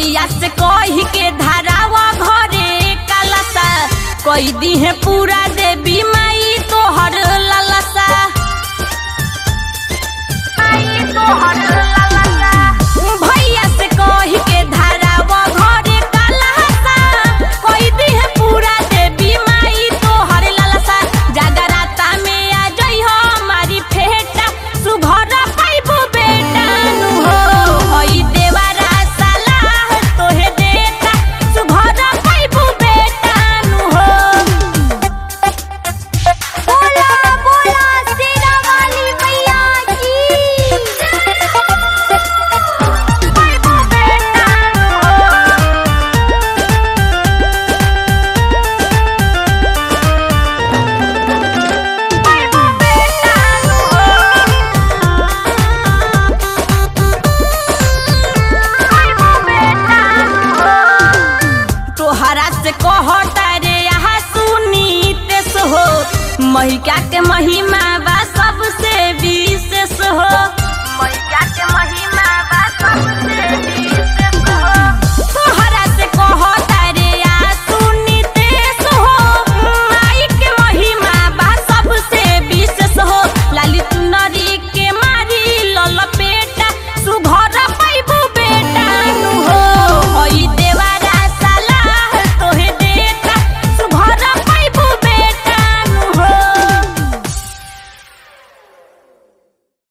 भैया से कही के धारावा घरे कलसा कई दी है पूरा देवी माई तोहर ललसा भैया से कही के धारावा घरे कलसा कई दी है पूरा देवी माई तोहर ललसा जागराता में आ जई हो हमारी फेटा सुघर पाइबो बेटा नु हो हई देवारा सलाह तोहे देता सुघर पाइबो बेटा नु हो बोला बोला शेरा वाली मैया की पाइबो बेटा नु हो पाइबो बेटा नु हो तोहरा से कहता रे यहाँ सुनीतेश हो महिका के महिमा बा सबसे विशेष हो महिका के महिमा बा सबसे